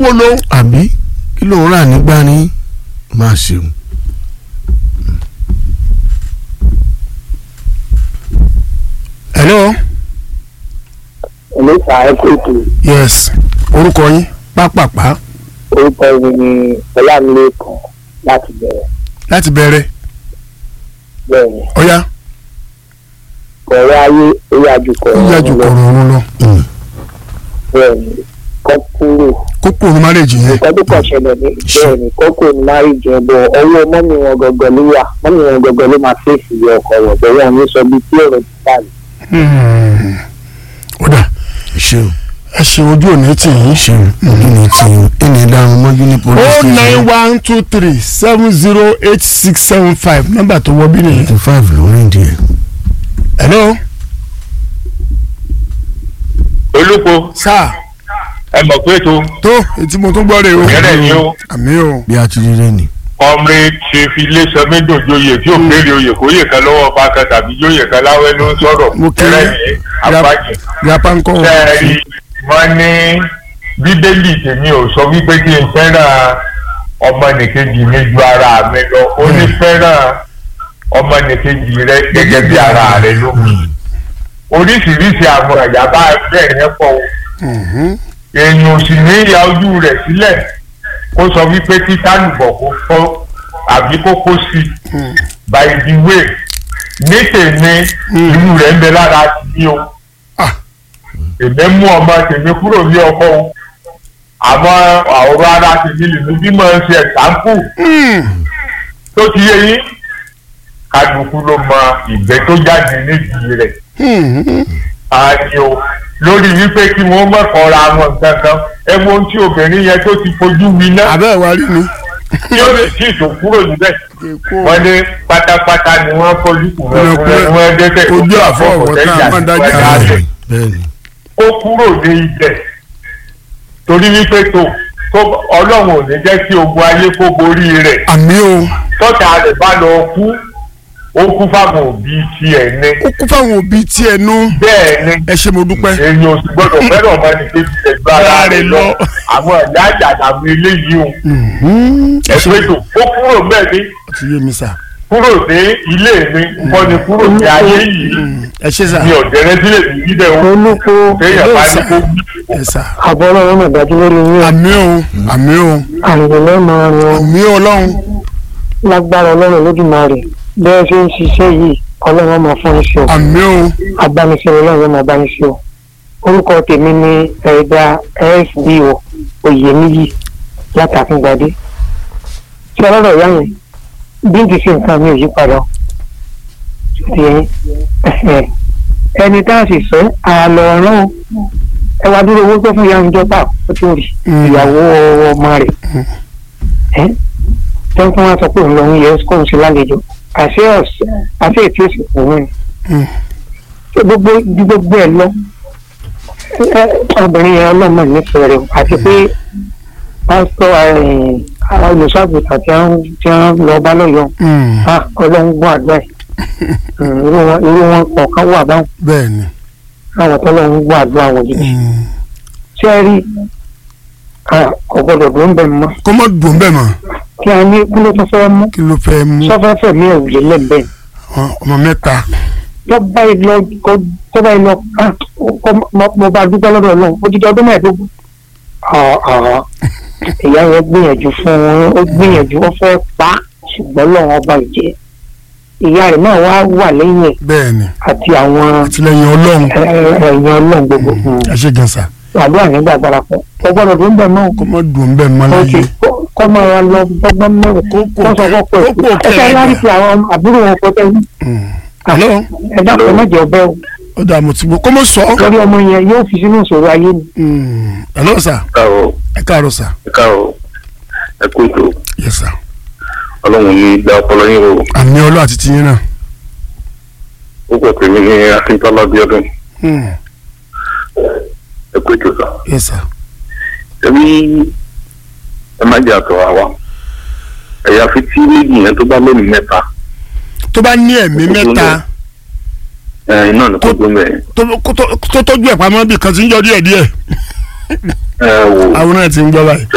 polo. àbí kí ló ń rà nígbà ní máa ṣeun. hello. olóòtú àìkú ètò yes orúkọ yín pápápá orúkọ mi ni ọlámilékan láti bẹ̀rẹ̀ láti bẹ̀rẹ̀ bẹ́ẹ̀ ni ọ̀yá ọ̀rọ̀ ayé ó yájú kọ̀ ó yájú ọ̀rọ̀ kọ̀rọ̀ ọ̀run lọ. bẹ́ẹ̀ ni kọ́ kúrò kókó ní márèjì yẹn. nǹkan tó kàn ṣẹlẹ̀ ní bẹ́ẹ̀ ni kọ́kọ́ ní márìjì ẹ̀ bọ̀ ọwọ́ mọ́mí wọn gọ́gọ́ ló wà mọ́mí wọn gọ́gọ́ ló máa fèsì ọkọ̀ rẹ̀ bẹ́ẹ̀ wọn ní sọ bí tí ọ̀rọ̀ ti bá mi. Hmm. ó dà ṣeun ẹ ṣe ojú òní tì yín. ṣeun ojú ni tí ẹni dáhùn mọ́jú ní police o station. nine one two three seven zero eight six seven five nọ́mbà tó wọ bí nìyẹn. eighty five ló rìn díẹ̀. hello. olùkọ́ sáà ẹ mọ̀ pé tó tó etí mo tún gbọ́ rè o. Gẹ́rẹ́ ni o. àmì o. bí a ti rí rẹ ni. ọmọrin ṣe fi ilé sọmídùn joyè tí ò béèrè oyè kó yè kan lọ́wọ́ pàkà tàbí joyè kan láwẹ́ ló ń sọ̀rọ̀ Mo kí Gẹ́rẹ́ yín. ní apájì. yapa ń kọ́ ọ. sẹ́ẹ̀rì wọ́n ní bíbélì tèmi ò sọ wípé kí n fẹ́ràn ọmọnìkejì mi ju ara mi lọ ó ní fẹ́ràn ọmọnìkejì rẹ gẹ́gẹ́ bí ara rẹ ló oríṣiríṣi àwọn ẹ̀yà bá bẹ́ẹ̀ yẹn pọ̀ o Mhm. èèyàn ò sì ní ìyá ojú rẹ̀ sílẹ̀ kó sọ wípé kí tálùbọ̀ kó fọ́ àbí kó kó sí i by the way ní tèmi irú rẹ̀ ń bẹ lára ti o Ah. èmi mú ọmọ tèmi kúrò ní ọkọ o àmọ́ àwòrán ara tèmi lè ní bí mo ń ṣe ẹ̀sáǹpù Hmm. tó ti yé yín kálukú ló mọ ìgbẹ́ tó jáde nídìí rẹ̀ Hmm. ààyè o lórí wípé kí wọ́n mọ̀kànra wọn gangan ẹ wo ohun tí obìnrin yẹn tó ti fojú mi náà abẹ́ ẹ̀ wá rí mi. tí ó lè tí ìtò kúrò níbẹ̀ èkó wọ́n ní pátápátá ni wọ́n fojú kúrò Ọ̀nà fún ẹ kúrò- wọ́n dẹ́tẹ̀ ojú àfọwọ́ tá a máa dájú dájú àlẹ́. bẹ́ẹ̀ni. ó kúrò ní ibẹ̀ torí wípé tó tó ọlọ́run ò ní jẹ́ kí ogun ayé kó borí rẹ̀ àmì o. tọ́ta rẹ̀ bá lọ kú ó kú fáwọn òbí tiẹ̀ ní ó kú fáwọn òbí tiẹ̀ nú. bẹ́ẹ̀ ni ẹ ṣe mo dúpẹ́. èèyàn ò sì gbọ́dọ̀ fẹ́ràn ọmọ ní kejì rẹ̀ ju ara rẹ̀ lọ àwọn ìyá àjàdà àwọn eléyìí o Mhm. ẹ ṣe ẹ̀pẹ́ tó ó kúrò bẹ́ẹ̀ ni ó ti yé mi sà. kúrò ní ilé mi nǹkan ni kúrò ní ayé yìí ẹ ṣe sà. mi ò dẹrẹ́ sílẹ̀ ní bíbẹ̀ o olùkó téèyàn bá ní kó ẹ sà. àbọ̀ ọlọ́run náà dájú lórí yín àmì o àmì o àrùn lẹ́ẹ̀mọ́ rin àmì ọlọ́run. lágbára ọlọ́run lójúmọ́rè bẹ́ẹ̀ ṣe ń ṣiṣẹ́ yìí ọlọ́run máa fún iṣẹ́ o àmì o abániṣẹ́ ọlọ́run máa bániṣẹ́ o orúkọ tèmi ni ẹ̀dá sbo oyèmíyì látàkùngbadé tí ọlọ́rọ̀ ìyá yẹn bí n ti ṣe nǹkan mi ò yí padà o. Ṣé ẹ- ẹni tá a sì sọ àlọ́ ọ̀rán o ẹ wá dúró owó tó fún ìyá ìjọba ó ti rí Mm. ìyàwó ọmọ rẹ̀ ẹ tó ń fún wa sọ pé òun lòun yẹ kó ń ṣe lálejò àṣé ọ̀sẹ̀ àṣé ètí òsì kò wọ́n Mm. ṣé gbogbo ju gbogbo ẹ lọ ẹ obìnrin yẹn ọlọ́mọ nífẹ̀ẹ́ rẹ̀ àti pé pásítọ̀ olùṣàgùtà tí wọ́n tí wọ́n lọ bá lọ́yọ̀ọ́ Mm. ah ọlọ́run gbọ́ àdúrà ẹ̀ Mm, irú wọn irú wọn kọ̀ọ̀kan wà báwọn bẹ́ẹ̀ ni. àwọn tọ́lọ́run gbọ́ àdúrà wọn gidi Mm. ṣé ẹ rí ah, kò gbọdọ̀ ló ń bẹ̀ mọ́ kó má dùn bẹ́ẹ̀ mọ́ kí a ní kí ló tún fẹ́ mú kí ló fẹ́ mú sọ́fẹ́fẹ́ mi ò lè lẹ́bẹ̀ẹ́ Ọ- ọmọ mẹ́ta. tọ́ba ìlọ tọ́ba ìlọ ah, kọ́- mo- mo bá dúpẹ́ lọ́dọ̀ náà ó ti di ọdún mẹ́ẹ̀ẹ́dógún. Ah, ah. ìyá yẹn gbìyànjú fún un ó gbìyànjú ó fẹ́ pa á, ṣùgbọ́n lọ́wọ́ ọba ìjẹ́ ìyá rẹ̀ náà wá wà lẹ́yìn ẹ̀ bẹ́ẹ̀ ni àti àwọn àtìlẹ́yìn ọlọ́run. ẹ- ẹ- ẹ̀yìn ọlọ́run gbogbo ẹ ṣe gan sa. àdúrà yẹn gbàgbára pọ̀ kò gbọ́dọ̀ tó ń bẹ̀ náà kó má dùn bẹ́ẹ̀ mọ́ ó ti láyé. kọ́ máa wá lọ gbọ́gbọ́n mẹ́rin Kó kó kò sọ fọ́ pẹ̀ kó kò ẹ fẹ́ kẹrẹ láti gbà. fi àwọn àbúrò wọn kọ́ tẹ́lẹ̀ Mm. Hello? ẹ dákun ẹ má jẹ́ ọbẹ̀ o ó dà mo ti gbọ́ kó mọ̀ sọ. lórí ọmọ yẹn yóò fi sínú ìṣòro ayé ni. Mm. Hello sà káàrọ̀ ẹ káàárọ̀ sà. ẹ káàrọ̀ ẹ kú ètò yes sà. ọlọ́run ní gba ọpọlọ yín o àmì ọlọ́ àti tiyín náà. ó pẹ̀ pé mi ní akíntọ́lá bíọ́dún Mm. ẹ kú ètò sà. yes sà. ẹbí ẹ má jẹ́ àtọ̀ àwa ẹ̀yà fi tí méjì yẹn tó bá lónìí mẹ́ta tó bá ní ẹ̀mí mẹ́ta ẹ̀ iná ní kó tó mẹ́rin tó kó tó- tó tọ́jú ẹ̀ pamọ́ bí kan ti ń jọ díẹ̀ díẹ̀ ẹ wò àwọn náà ti ń gbọ́ báyìí.